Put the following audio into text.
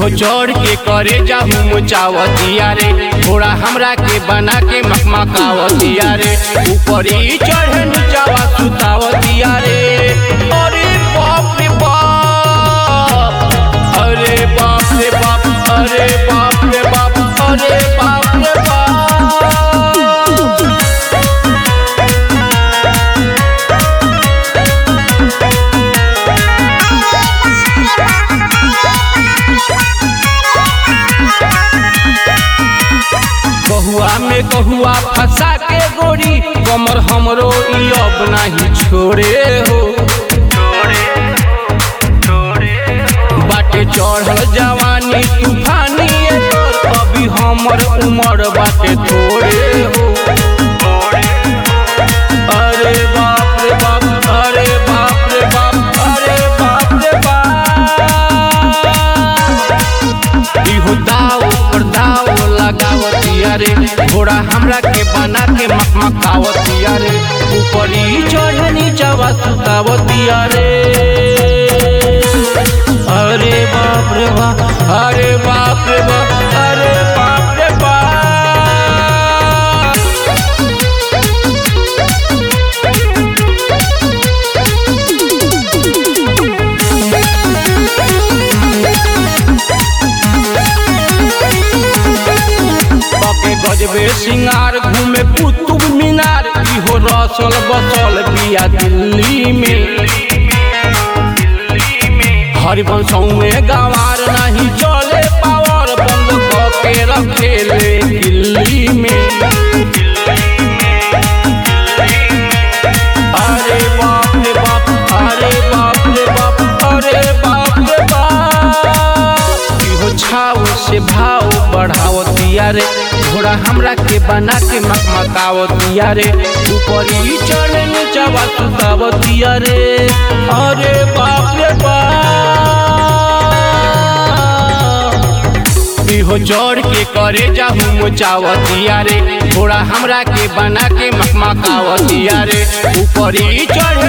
इहो चढ़ के करे जाहू मुचावतिया रे थोड़ा हमरा के बना के मकमकावतिया रे ऊपर ही चढ़े नीचावा सुतावतिया रे अरे बाप रे बाप अरे बाप रे बाप अरे बाप रे बाप अरे बाप रे बाप कहुआ में कहुआ फंसा के गोरी कमर हमरो ई अब नहीं छोड़े हो बाटे चढ़ल जवानी तूफानी एकर अभी हमर उमर बाटे थोड़े हो अरे बाप रे बाप अरे बाप रे बाप अरे बाप रे बाप इहो दाव पर दाव लगावतिया रे घोड़ा हमरा के बना के मकमकावतिया रे ऊपर ही चढ़े नीचावा सुतावतिया रे अरे बाप रे बाप अरे बाप रे बाप अरे बाप रे बाप पके गजबे सिंगार घूमे कुतुब मीनार इहो रसल बसल बिया दिल्ली में हरिवंशों में गंवार नहीं चले पावर बंद के रखेले दिल्ली में अरे बाप रे बाप अरे बाप रे बाप अरे बाप रे बाप इहो छाव से भाव बढ़ावतिया रे घोड़ा हमरा के बना के मकमकावतिया रे ऊपर ही चढ़े नीचावा सुतावतिया रे अरे बाप रे बाप इहो चढ़ के करे जाहू मुचावतिया रे थोड़ा हमरा के बना के मकमकावतिया रे ऊपर ही चढ़े